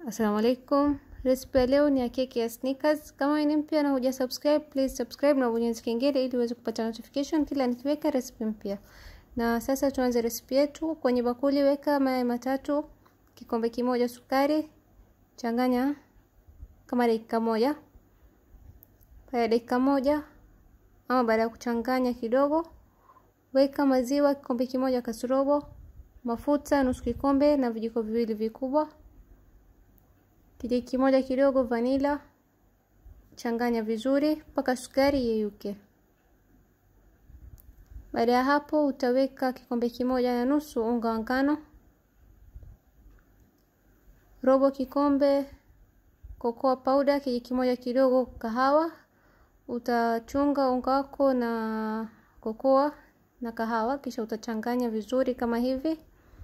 Assalamu alaikum. Recipe ya leo ni ya keki ya Snickers. Kama ni mpya na huja subscribe, please subscribe na bonyeza kengele ili uweze kupata notification kila nikiweka recipe mpya. Na sasa tuanze recipe yetu. Kwenye bakuli weka mayai matatu, kikombe kimoja sukari, changanya kama dakika moja. Baada ya dakika moja ama baada ya kuchanganya kidogo, weka maziwa kikombe kimoja kasorobo, mafuta nusu kikombe na vijiko viwili vikubwa kijiko kimoja kidogo vanila, changanya vizuri mpaka sukari yeyuke. Baada ya hapo, utaweka kikombe kimoja na nusu unga wa ngano, robo kikombe cocoa powder, kijiko kimoja kidogo kahawa. Utachunga unga wako na cocoa na kahawa, kisha utachanganya vizuri kama hivi,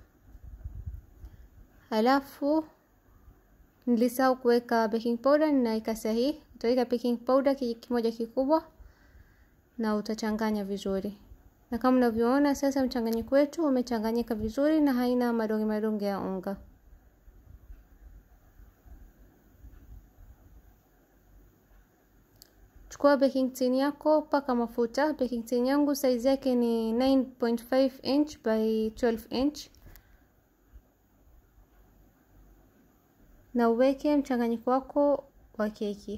halafu Nilisahau kuweka baking powder, ninaweka sahihi. Utaweka baking powder kijiko kimoja kikubwa na utachanganya vizuri. Na kama unavyoona sasa, mchanganyiko wetu umechanganyika vizuri na haina madonge madonge ya unga. Chukua baking tin yako, paka mafuta. Baking tin yangu size yake ni 9.5 inch by 12 inch. na uweke mchanganyiko wako wa keki.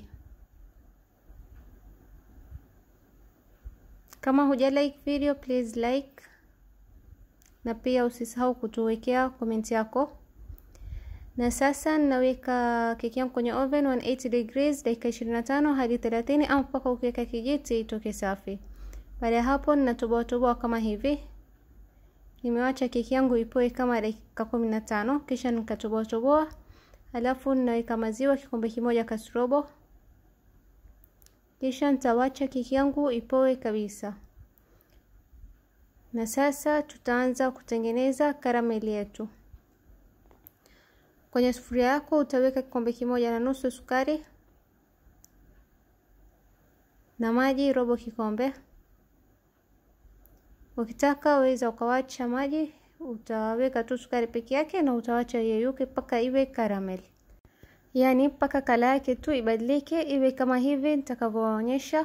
Kama huja like video, please like, na pia usisahau kutuwekea komenti yako. Na sasa ninaweka keki yangu kwenye oven 180 degrees dakika 25 hadi 30, ama mpaka ukiweka kijiti itoke safi. Baada ya hapo, ninatoboa toboa kama hivi. Nimewacha keki yangu ipoe kama dakika 15, kisha nikatoboa toboa Halafu ninaweka maziwa kikombe kimoja kasrobo, kisha nitawacha keki yangu ipoe kabisa. Na sasa tutaanza kutengeneza karameli yetu. Kwenye sufuria yako utaweka kikombe kimoja na nusu sukari na maji robo kikombe. Ukitaka waweza ukawacha maji utaweka tu sukari peke yake na utawacha yeyuke mpaka iwe caramel, yaani mpaka kala yake tu ibadilike iwe kama hivi nitakavyoonyesha.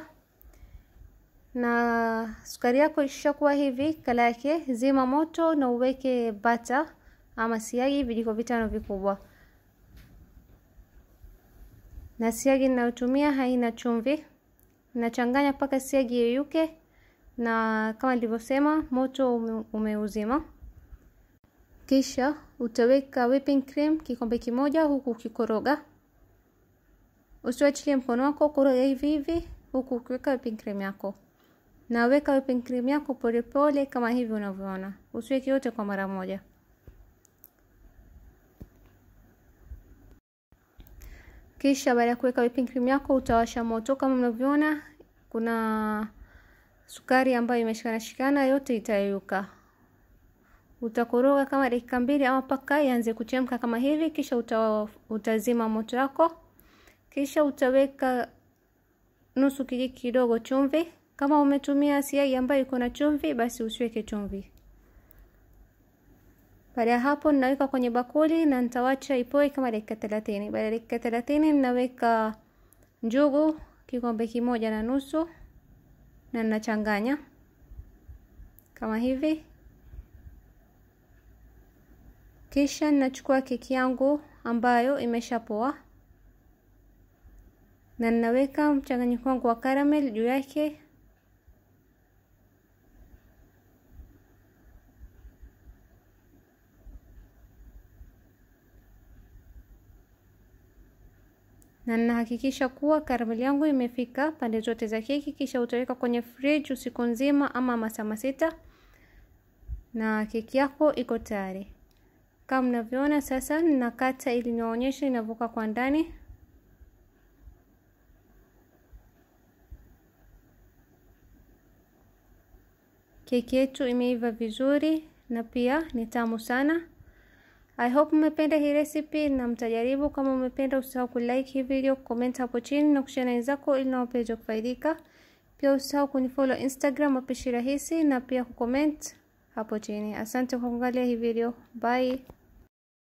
Na sukari yako ishakuwa hivi kala yake, zima moto na uweke bata ama siagi vijiko vitano vikubwa. Na siagi ninayotumia haina chumvi. Nachanganya mpaka siagi yeyuke, na kama nilivyosema moto umeuzima kisha utaweka whipping cream kikombe kimoja, huku ukikoroga. Usiwachilie mkono wako, koroga hivi hivi huku ukiweka whipping cream yako, na weka whipping cream yako polepole kama hivi unavyoona, usiweke yote kwa mara moja. Kisha baada ya kuweka whipping cream yako utawasha moto. Kama mnavyoona, kuna sukari ambayo imeshikana shikana, yote itayeyuka utakoroga kama dakika mbili ama mpaka ianze kuchemka kama hivi, kisha uta, utazima moto wako, kisha utaweka nusu kijiko kidogo chumvi. Kama umetumia siagi ambayo iko na chumvi, basi usiweke chumvi. Baada ya hapo, ninaweka kwenye bakuli na nitawacha ipoe kama dakika thelathini. Baada ya dakika thelathini, ninaweka njugu kikombe kimoja na nusu na ninachanganya kama hivi kisha ninachukua keki yangu ambayo imeshapoa na ninaweka mchanganyiko wangu wa caramel juu yake. Na ninahakikisha kuwa caramel yangu imefika pande zote za keki, kisha utaweka kwenye fridge usiku nzima ama masaa masita, na keki yako iko tayari. Kama mnavyoona sasa, ninakata ili niwaonyeshe inavyoka kwa ndani. Keki yetu imeiva vizuri na pia ni tamu sana. I hope mmependa hii recipe na mtajaribu. Kama umependa, usisahau kulike hii video, comment hapo chini na kushare na wenzako ili nao waweze kufaidika. Pia usisahau kunifollow Instagram Mapishi Rahisi na pia kucomment hapo chini. Asante kwa kuangalia hii video. Bye.